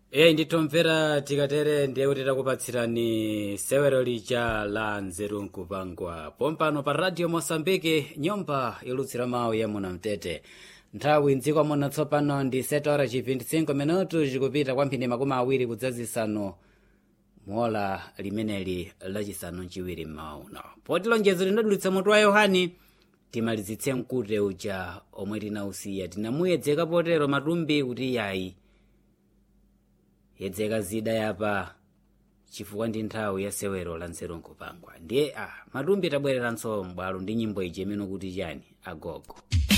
eyi nditomvera tikatere ndiye kuti takupatsirani sewero lija la nzeru nkupangwa pompano pa radio mosambike nyumba yolutsira mawu ya munamtete nthawi mdziko muno tsopano ndi 7 ora chi 25 minutu zikupita kwamphindi makumi awiri kudzazisanu muola limeneli lachisanu mchiwiri m'mauno poti lonjezo linadulitsa mutu wa yohani timalizitse mkute uja omwe tinausiya tinamuyedzeka potero matumbi kuti yayi yedzeka zida yapa chifukwa ndi nthawi ya sewero la nzeru nkupangwa ndiye a matumbi tabwereranso m'bwalo ndi nyimbo iji imene kuti chani agogo